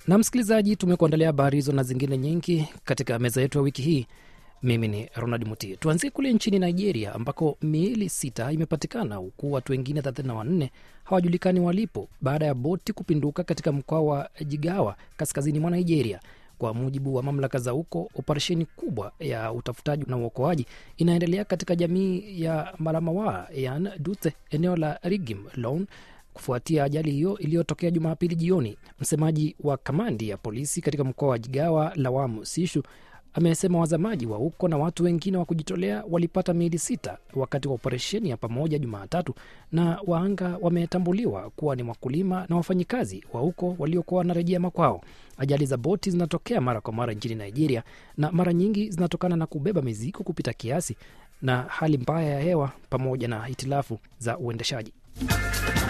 Na msikilizaji, tumekuandalia habari hizo na zingine nyingi katika meza yetu ya wiki hii. Mimi ni Ronald Muti. Tuanzie kule nchini Nigeria ambako miili sita imepatikana huku watu wengine 34 hawajulikani walipo baada ya boti kupinduka katika mkoa wa Jigawa kaskazini mwa Nigeria. Kwa mujibu wa mamlaka za huko, operesheni kubwa ya utafutaji na uokoaji inaendelea katika jamii ya Malamawa yan Dutse, eneo la Rigim Lone kufuatia ajali hiyo iliyotokea Jumapili jioni. Msemaji wa kamandi ya polisi katika mkoa wa Jigawa, Lawamu Sishu, amesema wazamaji wa huko na watu wengine wa kujitolea walipata miili sita wakati wa operesheni ya pamoja Jumatatu, na waanga wametambuliwa kuwa ni wakulima na wafanyikazi wa huko waliokuwa wanarejea makwao. Ajali za boti zinatokea mara kwa mara nchini Nigeria na mara nyingi zinatokana na kubeba mizigo kupita kiasi na hali mbaya ya hewa pamoja na hitilafu za uendeshaji.